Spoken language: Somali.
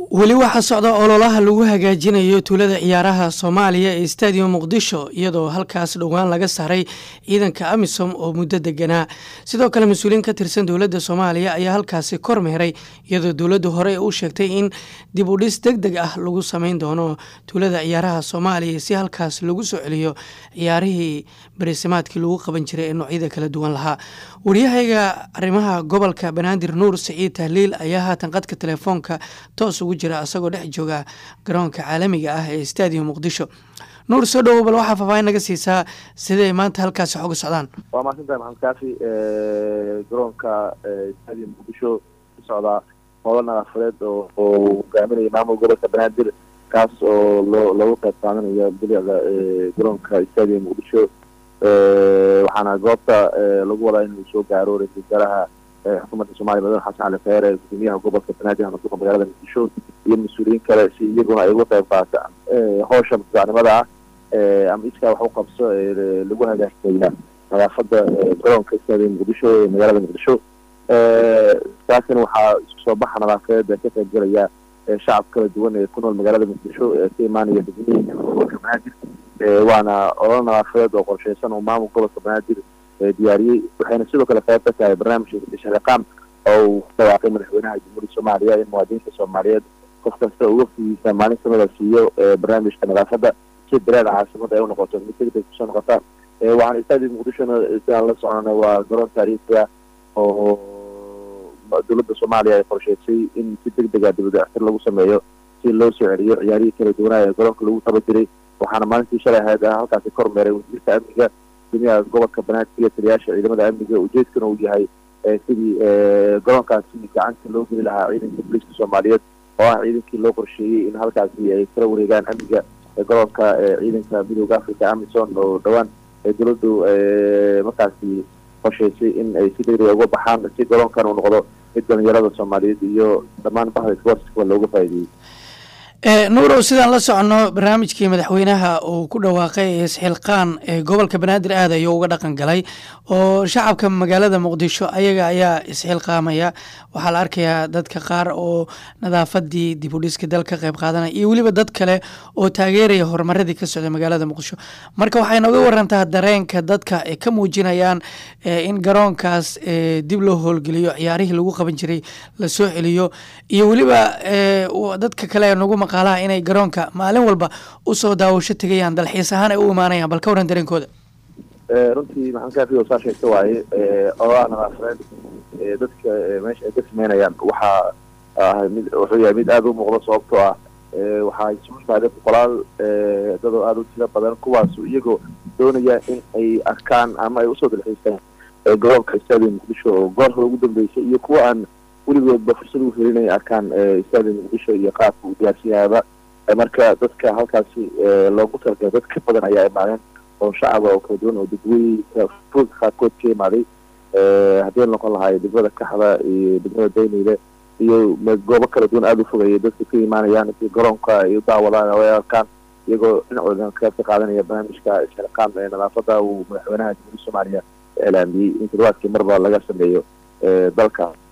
weli waxaa socda ololaha lagu hagaajinayo tuulada ciyaaraha soomaaliya ee stadium muqdisho iyadoo halkaas dhowaan laga saaray ciidanka amisom oo muddo deganaa sidoo kale mas-uuliyiin ka tirsan dowladda soomaaliya ayaa halkaasi kormeeray iyadoo dowladdu hore u sheegtay in dib u dhis deg deg ah lagu sameyn doono tuulada ciyaaraha soomaaliya si halkaas lagu soo celiyo ciyaarihii barisimaadkii lagu qaban jiray ee noocyada kala duwan lahaa wariyahayga arrimaha gobolka banaadir nuur siciid tahliil ayaa haatan qadka telefoonka toos ugu jira asagoo dhex jooga garoonka caalamiga ah ee stadium muqdisho nuur soo dhowow bal waxaa faahfaahin naga siisaa siday maanta halkaasi xoga socdaan waa mahadsantahay maxamed kaafi garoonka stadium muqdisho ku socdaa hoola nadaafadeed oo oo hogaaminaya maamul gobolka banaadir kaas oo loo loogu qayb qaadanayo bilicda garoonka stadium muqdisho waxaana goobta lagu wadaa inuu soo gaaro ra-isul wasaaraha xukuumadda soomaliya madaxweyne xasan cali kheyre gudoomiyaha gobolka banaadir hamasuuqa magaalada muqdisho iyo mas-uuliyiin kale si iyaguna ay uga qayb qaataan howsha mutadacnimada ah ama iskaa wax u qabso lagu hagaajinaya nadaafada garoonka stadium muqdisho ee magaalada muqdisho taasina waxaa isku soo baxa nadaafadeed ka qayb gelaya shacab kala duwan ee ku nool magaalada muqdisho ee ka imaanaya degmooyinka gobolka banaadir waana olol nadaafadeed oo qorsheysan oo maamul gobolka banaadir diyaariyey waxayna sidoo kale qayb ka tahay barnaamijka shaqeqaam oo uu ku dhawaaqay madaxweynaha jamhuuriyadda soomaaliya in muwaadiniinta soomaaliyeed qof kasta uga fugiisa maalin kamida siiyo barnaamijka nadaafadda si dareeda caasimada ay unoqoto mid degdeg kusoo noqota waxaan stadium muqdishona sidaan la soconay waa garoon taariikhiya oo dowladda soomaaliya ay qorsheysay in si deg dega dibadactir lagu sameeyo si loo soo celiyo ciyaarihii kala duwanaa ee garoonka lagu taba jiray waxaana maalintii shalay ahayd halkaasi kormeeray wasiirka amniga gudoomiyaha gobolka banaadir iyo taliyaasha ciidamada amniga ujeedkana uu yahay sidii garoonkaasi gacanta loo geli lahaa ciidanka booliiska soomaaliyeed oo ah ciidankii loo qorsheeyey in halkaasi ay kala wareegaan amniga garoonka ciidanka midooda africa amison oo dhowaan dowladdu markaasi qorsheysay in ay si degdega uga baxaan si garoonkan uu noqdo mid dhalinyarada soomaaliyeed iyo dhammaan bahda sportska looga faa'iideeyey nuurow sidaan la socono barnaamijkii madaxweynaha uu ku dhawaaqay isxilqaan ee gobolka banaadir aad ayuu uga dhaqan galay oo shacabka magaalada muqdisho ayaga ayaa isxilqaamaya waxaa la arkayaa dadka qaar oo nadaafadii dib u dhiska dal ka qayb qaadanaya iyo weliba dad kale oo taageeraya horumaradii ka socday magaalada muqdisho marka waxay nooga warantaa dareenka dadka ay ka muujinayaan in garoonkaas dib loo howlgeliyo ciyaarihii lagu qaban jiray lasoo celiyo iyo weliba dadka kale nagu maqaalaha inay garoonka maalin walba usoo daawasho tegayaan dalxiis ahaan ay u imaanayaan bal ka waran dareenkooda runtii maxamed kaafi saa sheegta waaye ololaha nadaafadeed dadka meesha ay ka sameynayaan waxaa ah mid wuxuu yahay mid aada u muuqda sababtoo ah waxaa isugu yimaadeen boqolaal dadoo aada u tiro badan kuwaasu iyagoo doonaya in ay arkaan ama ay usoo dalxiistaan garoonka stadium muqdisho oo goor hore ugu dambeysay iyo kuwa aan weligoodba fursad u helin inay arkaan stadium muqdisho iyo qaabka uu diyaarsan yahayba marka dadka halkaasi loogu talagalay dad ka badan ayaa imaadeen oo shacaba oo kala duwan oo dadweyka fuulka qaarkood ka imaaday haddii noqon lahaay degmada kaxda iyo degmada dayniile iyo goobo kala duwan aada u fogaya dadka ka imaanayaan si garoonka ay u daawadaan oo ay arkaan iyagoo dhinacooda qayb ka qaadanaya barnaamijka isxilqaan ee nadaafada uu madaxweynaha jamhuuriyadda soomaaliya iclaamiyey in toddobaadkii marba laga sameeyo dalka